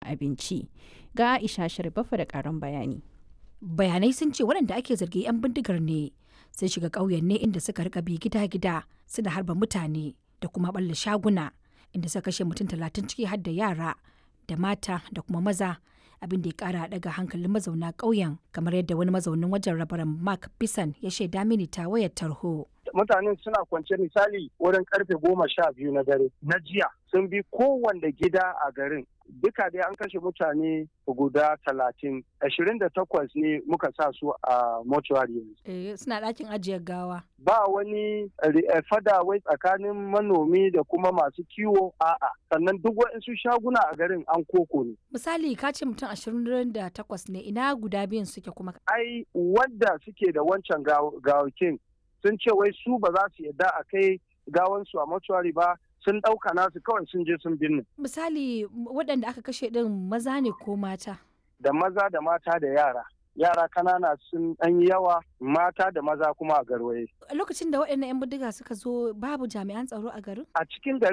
abinci. Ga Aisha Sharifafa da ƙarin bayani. bayanai sun ce waɗanda ake zargi 'yan bindigar ne sun shiga ƙauyen ne inda suka rika bi gida-gida suna harba mutane da kuma ɓalla shaguna inda suka kashe mutum talatin ciki har da yara da mata da kuma maza abin da ya kara daga hankalin mazauna ƙauyen kamar yadda wani mazaunin wajen rabaran mark bisan ya shaida mini ta wayar tarho mutanen suna kwance misali wurin karfe goma sha biyu na dare na jiya sun bi kowanne gida a garin duka dai an kashe mutane guda talatin ashirin da takwas ne muka sa su a mortuary yanzu. suna ɗakin ajiyar gawa. Ba wani fada wai tsakanin manomi da kuma masu kiwo a'a sannan duk waɗansu shaguna a garin an koko ne. Misali ka ce mutum ashirin da takwas ne ina guda biyun suke kuma. Ai wadda suke da wancan gawakin sun ce wai su ba za su yadda a kai gawansu a mortuary ba sun ɗauka nasu kawai sun je sun binne. Misali waɗanda aka kashe ɗin maza ne ko mata? Da maza da mata da yara. Yara kanana sun ɗan yawa mata da maza kuma a garwaye. Lokacin da waɗannan 'yan bindiga suka zo babu jami'an tsaro a garin? A cikin gari